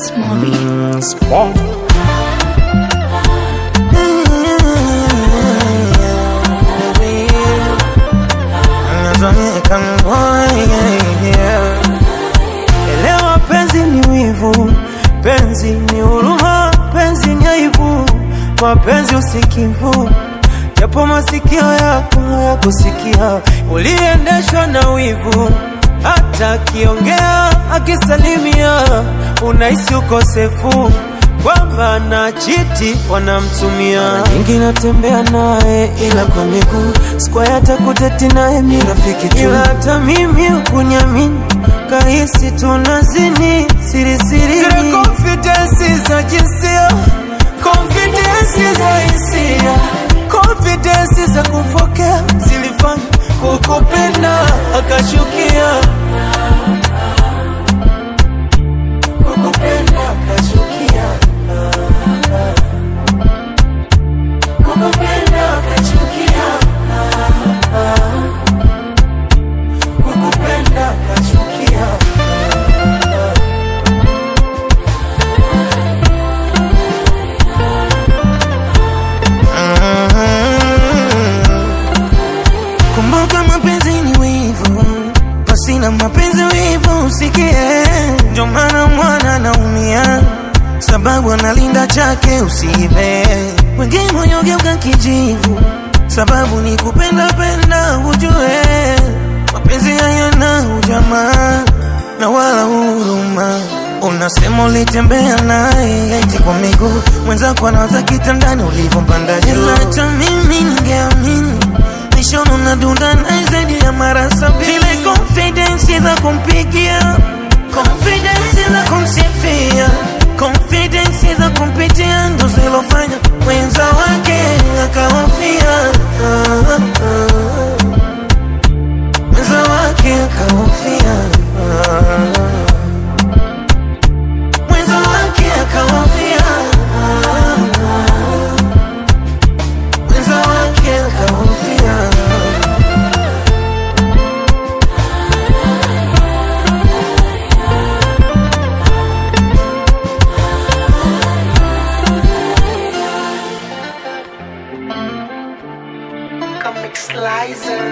Mm, small. Elewa penzi ni wivu, penzi ni huruma, penzi ni aibu, mapenzi usikivu, japo masikio yako hayakusikia, uliendeshwa na wivu, hata akiongea akisalimia, unahisi ukosefu kwamba na chiti wanamtumia. Mara nyingi natembea naye ila kwa miguu, square hata kuteti naye mi rafiki tu, ila hata mimi ukunyamini kahisi tunazini siri siri, zile confidence za jinsia, confidence za hisia, confidence za kumfokea zilifanya kukupenda akachukia, kukupenda akachukia, kukupenda akachukia, kukupenda akachukia. Kumbuka mapenzi ni wivu, pasina mapenzi wivu usikie. Ndio maana mwana anaumia, sababu analinda chake usiibe. Wengine moyo geuka kijivu, sababu ni kupenda penda, ujue mapenzi hayana ujamaa na wala huruma. Unasema ulitembea naye eti kwa miguu, mwenzako anawaza kitandani ulivyompanda juu. Ila hata mimi ningeamini nishono na dunda naye zaidi ya mara sabini. Zile confidence za kumpigia, confidence za kumsifia, confidence za kumpitia ndo zilofanya mwenza wake akahofia. Ah, ah. Mwenza wake akahofia. Ah. Mwenza wake akahofia. Ah, ah. Mwenza wake akahofia. Comic Slicer.